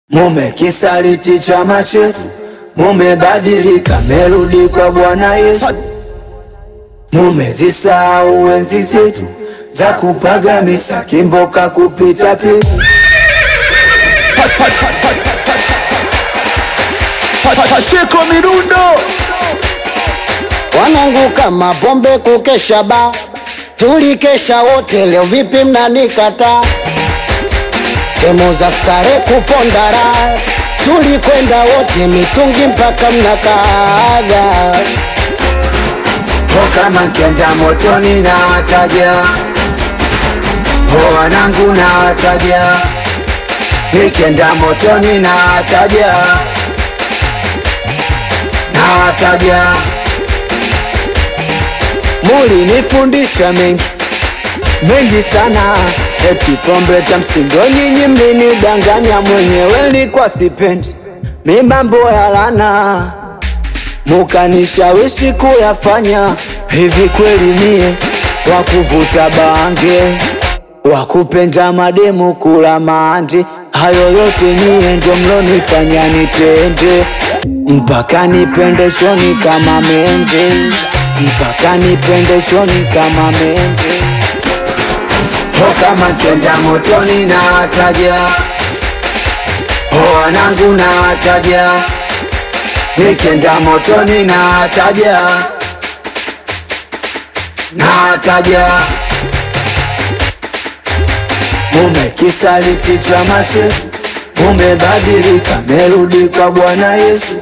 Mumekisaliti chama chetu, mumebadilika, merudi kwa Bwana Yesu. Mumezisahau enzi zetu za kupaga misa, kimboka kupita peku. Pacheko midundo Wanangu kama pombe kukesha ba tulikesha wote, leo vipi mnanikata? Sehemu za stare kupondara tulikwenda wote, mitungi mpaka mnakaaga. Ho kama nkenda motoni na wataja, ho wanangu na wataja, nikenda motoni na wataja, na wataja. Mulinifundisha mengi mengi sana, eti pombe tamsindo, nyinyi mlinidanganya, mwenyewe nilikuwa sipendi mi mambo ya lana mukanishawishi kuyafanya hivi. Kweli mie wakuvuta bange, wakupenda mademu, kula mandi, hayo yote nyie ndo mlonifanya nitende, mpaka nipende choni kama mende, mpaka nipende choni kama mende. Ho kama kenda motoni na wataja, ho wanangu na wataja Nikenda motoni na wataja, na wataja. Mumekisaliti chama chetu, mumebadilika, merudi kwa Bwana Yesu.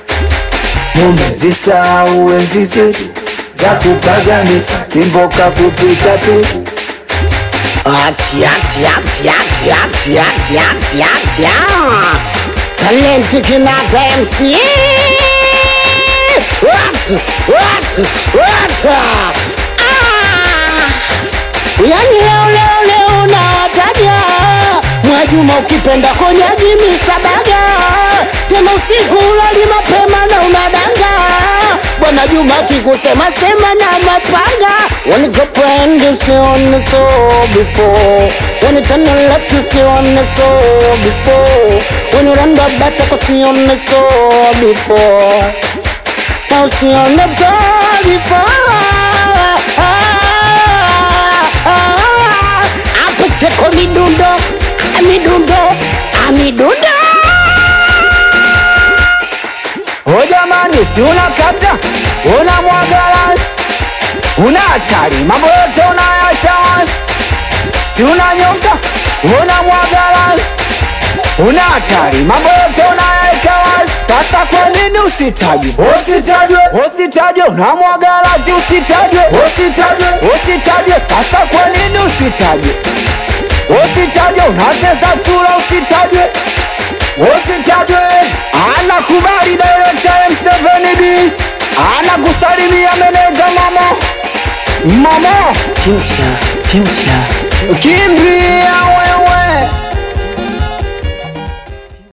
Mumezisahau enzi zetu za kupaga misa, kimboka kupita peku. Ati, ati, ati, ati, ati, ati, ati, ati, ah. Talenti Kinata MC What? What? What? Ah. Yani leo leo leo nawataja Mwajuma ukipenda konyaji misabaga tena usiku ulali mapema na unadanga Bwana Juma akikusema sema na mapanga When you go friend you see on the soul before When you turn left you see on the soul before When you run the back you see on the soul before Now see on the door before Hapo cheko midundo ah, midundo ah, midundo O jamani, si unakata una mwagalasi, una hatari, mambo yote unayacha wasi, si unanyonga una mwagalasi, una hatari, mambo yote unayaweka wasi. Sasa kwa nini usitajwe? Usitajwe, usitajwe, una mwagalasi, usitajwe, usitajwe, usitajwe. Sasa kwa nini usitajwe? Usitajwe, unacheza chura, usitajwe usitajwe. Anakubali director M7D, anakusalimia meneja mamo mamo, Future, future kimbia we